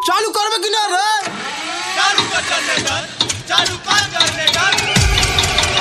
चालू करबे कि ना रे चालू कर जनरेटर चालू कर जनरेटर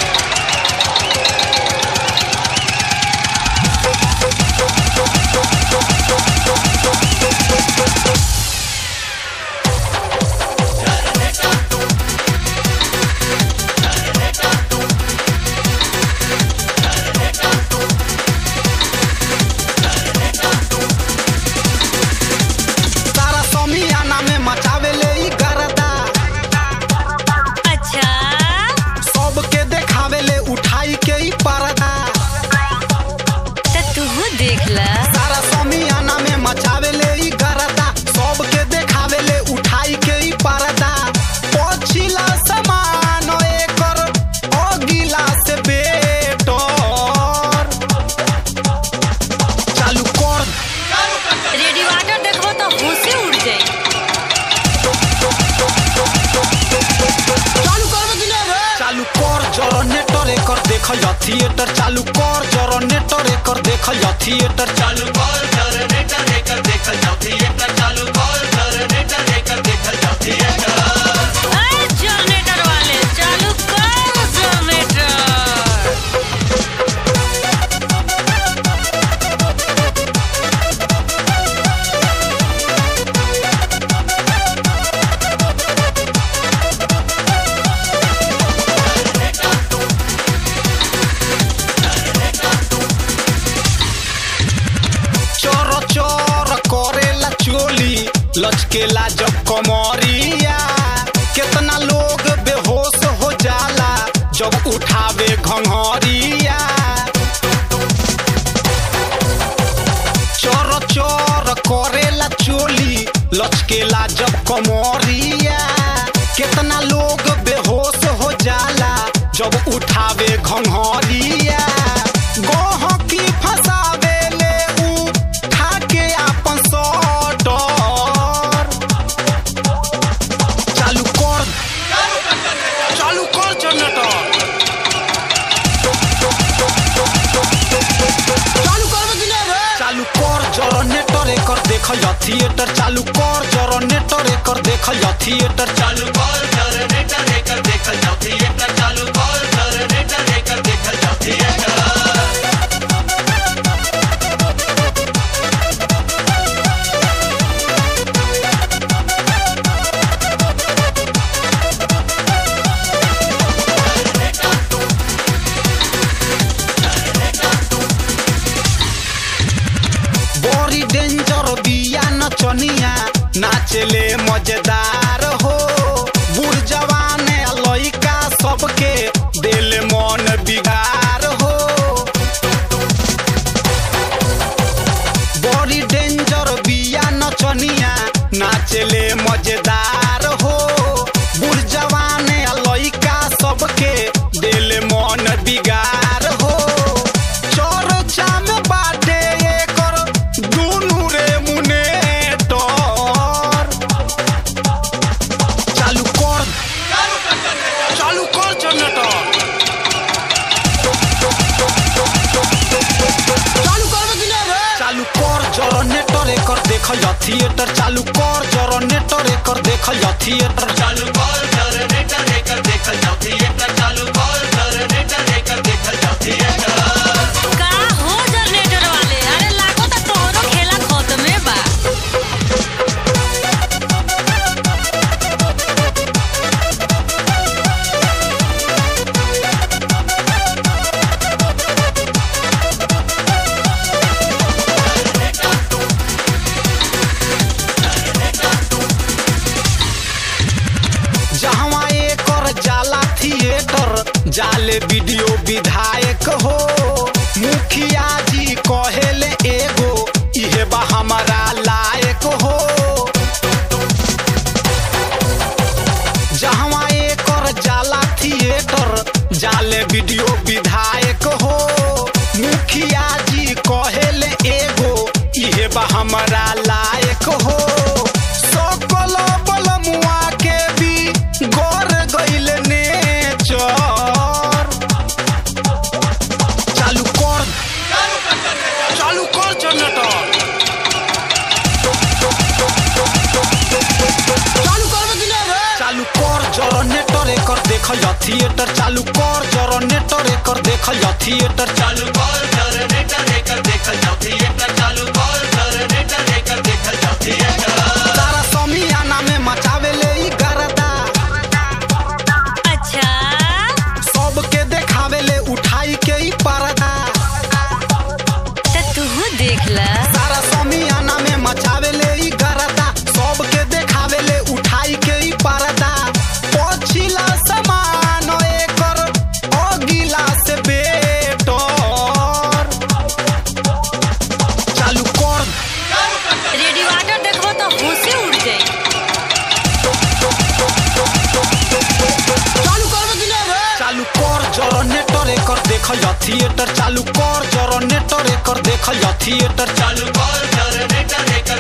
तारा समियाना में मचावे ले ई गरदा अच्छा सबके देखावे ले उठाई के ई पर्दा तो तू देख ला तारा समियाना में मचावे ले ई गरदा सबके देखावे ले उठाई के ई पर्दा पछिला समान एकर अगिला से बेटर चालू कर रेडिएटर देखबो तो होशे उड़ जाई चालू करबे कि ना रे चालू कर जनरेटर एकर देखल जा थिएटर चालू कर जनरेटर एकर देखल जा थिएटर चालू कर जनरेटर लेकर देखल जाओ थिएटर चालू कर जनरेटर लेकर देखल जाओ थिएटर अरे जनरेटर वाले चालू कर जनरेटर चोर चोर करेला चोली लचकेला जब कमरिया कितना लोग बेहोश हो जाला जब उठावे घंघरिया चोर चोर करेला चोली लचकेला जब कमरिया कितना लोग बेहोश हो जाला जब उठावे घंघरिया गहकी फसावे ले उठा के आपन सटर चालू कर चालू कर जनरेटर चालू करबे कि ना रे चालू कर जनरेटर एकर देखल जा थिएटर चालू कर जनरेटर एकर देखल जा थिएटर चालू कर जनरेटर लेकर देखल जाओ थिएटर चालू कर जनरेटर लेकर देखल जाओ थिएटर बड़ी डेंजर बिया नचनिया नाचले मजेदार हो बूढ़ जवान लइका सबके दिल मन बिगार हो बड़ी डेंजर बिया नचनिया नाचले मजेदार हो बूढ़ जवान लइका सबके दिल मन बिगार हो चर्चा में बाटे एकर दुनू रे मुने चालू कर चालू कर जनरेटर चालू करबे कि ना रे चालू कर जनरेटर एकर देखल जा थिएटर चालू कर जनरेटर एकर देखल जा थिएटर चालू कर जनरेटर लेकर देखल जाओ थिएटर चालू कर जनरेटर लेकर देखल जाओ थिएटर का हो जनरेटर वाले अरे लागो तो तोहरो खेला खत्मे बा जहवा एकर जाला थिएटर जाले वीडियो विधायक हो मुखिया जी कहेले एगो इहे बा हमारा लायक हो जहवा एकर जाला थिएटर जाले वीडियो विधायक हो मुखिया जी कहेले एगो इहे बा हमारा लायक हो सकल बलमुआ के भी गोर गइल नेचर चालू कर चालू कर जनरेटर देखल जा थिएटर चालू कर जनरेटर एकर देखल जा थिएटर चालू कर जनरेटर एकर देखल जाओ थिएटर चालू कर जनरेटर एकर देखल जाओ थिएटर तारा समियाना में मचावे ले ई गरदा अच्छा सबके देखावे ले उठाई के ई पर्दा तो तू देख ला तारा समियाना में मचावे ले ई गरदा सबके देखावे ले उठाई के ई पर्दा पछिला समान एकर अगिला से बेटर चालू कर रेडिएटर देखबो तो होशे उड़ जाई चालू कर जनरेटर एकर देखल जा थिएटर चालू कर जनरेटर एकर देखल जा थिएटर चालू कर जनरेटर एकर